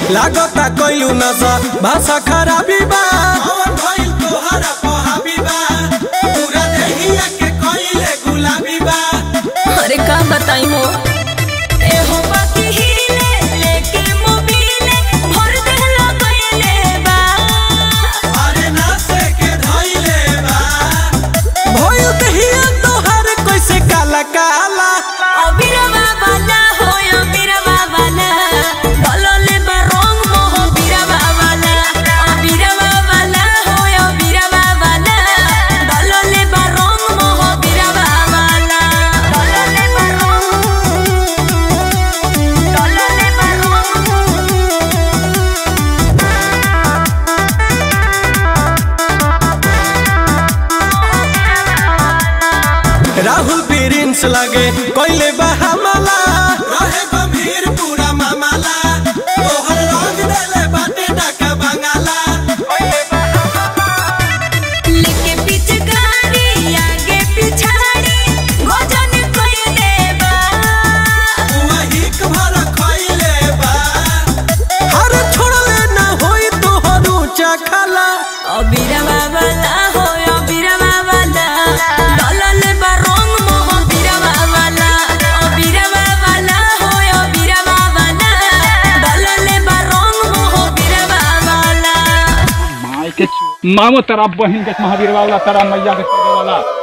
लागता कइलू नशा भाषा खराबी बा कौन भइल तोहरा पहाबी बा पूरा देहिया के कइले गुलाबी बा अरे का बताई हो ए हो बाकी हिले लेके मोबिले भर देहला कइले बा अरे नासे के धइले बा भइल दहिया तोहर कैसे काला काला अबिरवा वाला हो अबिरवा वाला डलले बा रंग मोह बिरवा वाला अबिरवा वाला हो अबिरवा वाला डलले बा रंग मोह बिरवा वाला डलले बा रंग डलले बा रंग राहुल प्रिंस लगे कइले बा हमला रहे गंभीर पूरा मामला तोहर रंग देले बाटे डाका बंगाला लेके पिचकारी आगे पिछाड़ी भोजन कइले बा वही भर खइले बा हर छोड़ले ना होई तोहर ऊंचा खाला अबिरवा वाला हो अबिरवा वाला डलल बा रंग मोह बिरवा वाला अबिरवा वाला हो अबिरवा वाला डलल बा रंग मोह बिरवा वाला माई के मामो तेरा बहन के महावीर वाला तेरा मैया के वाला